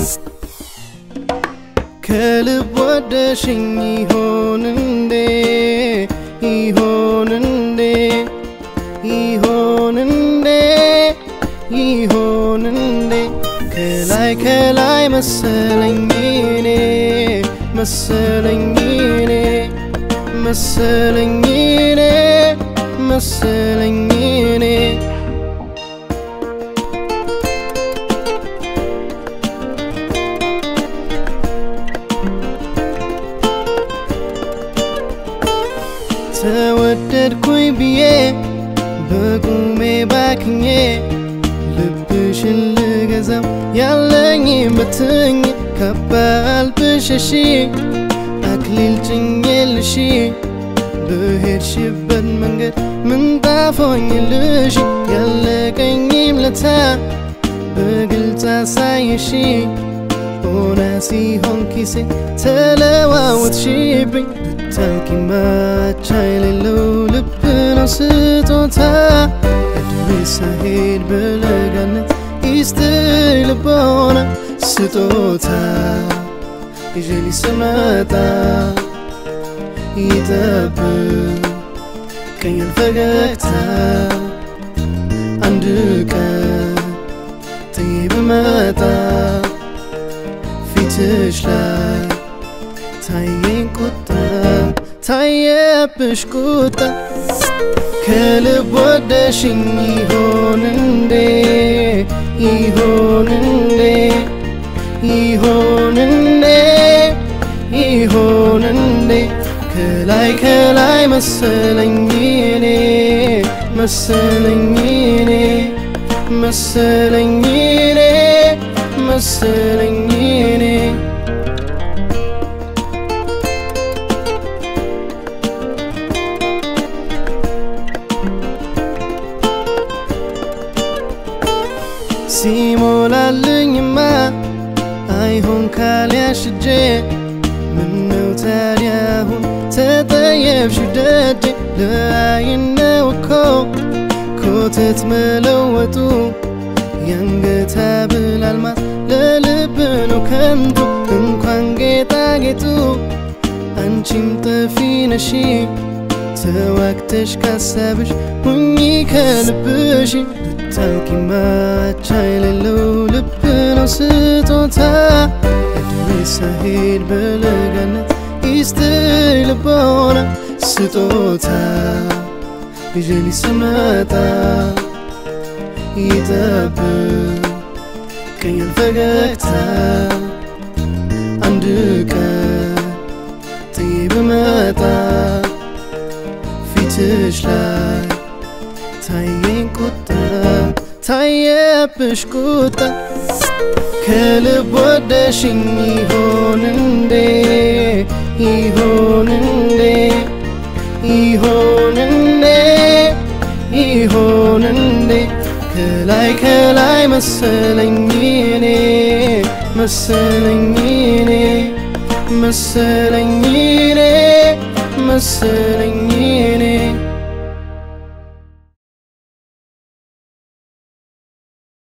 ከልብ ወደሽኝ ይሆን እንዴ ይሆን እንዴ ይሆን እንዴ ይሆን እንዴ ከላይ ከላይ መሰለኝ እኔ መሰለኝ እኔ መሰለኝ እኔ መሰለኝ እኔ ተወደድኩኝ ብዬ በቁሜ ባክኜ ልብሽን ልገዛው ያለኝ ብትኝ ከባል ብሸሺ አክሊል ጭኜልሽ በሄድሽበት መንገድ ምንጣፎኝልሽ ያለቀኝም ለታ በግልጽ አሳየሽ ሆና ሲሆን ኪሴ ተለዋወጥሽብኝ ብታውቂ ማቻ የሌለው ልብ ነው ስጦታ እድሜ ሳሄድ በለጋነት ይስጥሽ ልቦና ስጦታ ይዤ ስመጣ ይጠብቀኛል ፈገግታ አንድ ቀን ጥዬ ብመጣ ፊትሽ ላይ ታየኝ ቁጣ ታየብሽ ቁጣ ከልብ ወደሽኝ ይሆን እንዴ ይሆን እንዴ ይሆን እንዴ ይሆን እንዴ ከላይ ከላይ መሰለኝ እኔ መሰለኝ እኔ መሰለኝ እኔ መሰለኝ እኔ ሲሞላልኝማ አይሆን ካልያሽ እጄ ምነው ታዲያ አሁን ተጠየብሽ ደጄ ለአይነው እኮ ኮተት መለወጡ የአንገት ሐብል አልማዝ ለልብ ነው ከንቱ እንኳን ጌጣጌጡ አንቺም ጠፊ ነሽ ተዋግተሽ ካሳብሽ ሁኚ ከልብሽ ብታውቂ ማቻ የሌለው ልብ ነው ስጦታ እድሜ ሳሄድ በለጋነት ይስጥሽ ልቦና ስጦታ ይዤ ስመጣ ይጠብቀኛል ፈገግታ አንድ ቀን ጥዬ ብመጣ ፊትሽ ላይ ታየኝ ቁጣ ታየብሽ ቁጣ ከልብ ወደሽኝ ይሆን እንዴ ይሆን እንዴ ይሆን እንዴ ይሆን እንዴ ከላይ ከላይ መሰለኝ እኔ መሰለኝ እኔ መሰለኝ እኔ መሰለኝ እኔ